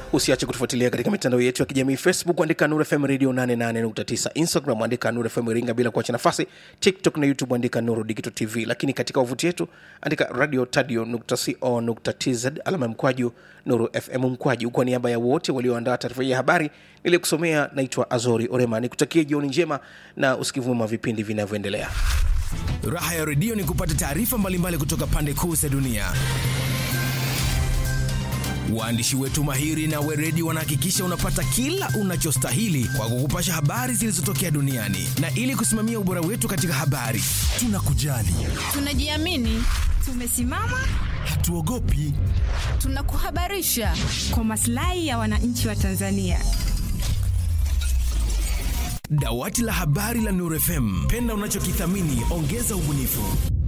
usiache kutufuatilia katika mitandao yetu ya kijamii facebook andika nur fm radio 88.9 instagram andika nur fm iringa bila kuacha nafasi tiktok na youtube andika nuru digital tv lakini katika wavuti yetu andika radio tadio co tz alama ya mkwaju nuru fm mkwaju kwa niaba ya wote walioandaa taarifa hii ya habari niliyokusomea naitwa azori orema nikutakie jioni njema na usikivu mwema wa vipindi vinavyoendelea Raha ya redio ni kupata taarifa mbalimbali kutoka pande kuu za dunia. Waandishi wetu mahiri na weredi wanahakikisha unapata kila unachostahili kwa kukupasha habari zilizotokea duniani, na ili kusimamia ubora wetu katika habari, tunakujali, Tunajiamini, tumesimama, hatuogopi. tunakuhabarisha. kwa maslahi ya wananchi wa Tanzania. Dawati la habari la Nuru FM, penda unachokithamini, ongeza ubunifu.